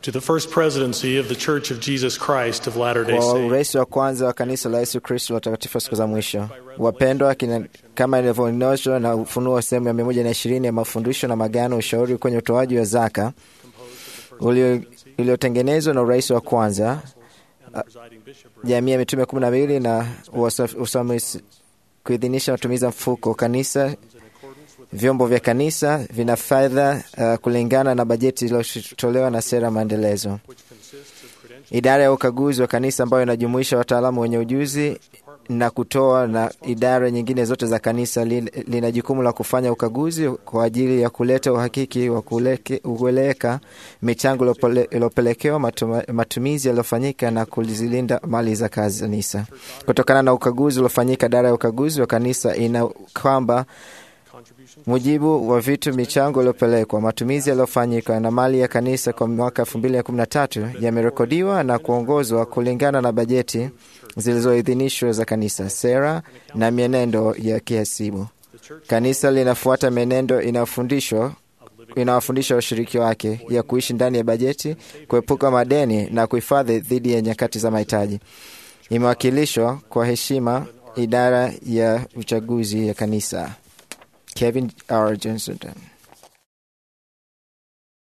to the first presidency of the Church of Jesus Christ of Latter-day kwa Saints. urais wa kwanza wa kanisa la Yesu Kristo la watakatifu wa siku za mwisho. Wapendwa, kina- kama ilivyoonyeshwa na Ufunuo sehemu ya mia moja na ishirini ya mafundisho na magano, ushauri kwenye utoaji wa zaka ulio- uliotengenezwa na urais wa kwanza jamii ya mitume kumi na mbili na wasa- usimamizi kuidhinisha matumizi ya mfuko kanisa vyombo vya kanisa vina fedha uh, kulingana na bajeti iliyotolewa na sera ya maendelezo. Idara ya ukaguzi wa kanisa ambayo inajumuisha wataalamu wenye ujuzi na kutoa na idara nyingine zote za kanisa li- lina jukumu la kufanya ukaguzi kwa ajili ya kuleta uhakiki wa kuleke- kueleweka michango iliyopele- iliyopelekewa, matuma- matumizi yaliyofanyika na kuzilinda mali za kanisa. Kutokana na ukaguzi uliofanyika, idara ya ukaguzi wa kanisa ina kwamba mujibu wa vitu michango iliyopelekwa, matumizi yaliyofanyika na mali ya kanisa kwa mwaka 2013 yamerekodiwa na kuongozwa kulingana na bajeti zilizoidhinishwa za kanisa, sera na mienendo ya kihasibu. Kanisa linafuata mienendo inayofundishwa inawafundisha washiriki wake ya kuishi ndani ya bajeti, kuepuka madeni na kuhifadhi dhidi ya nyakati za mahitaji. Imewakilishwa kwa heshima idara ya uchaguzi ya kanisa. Kevin R. Johnson.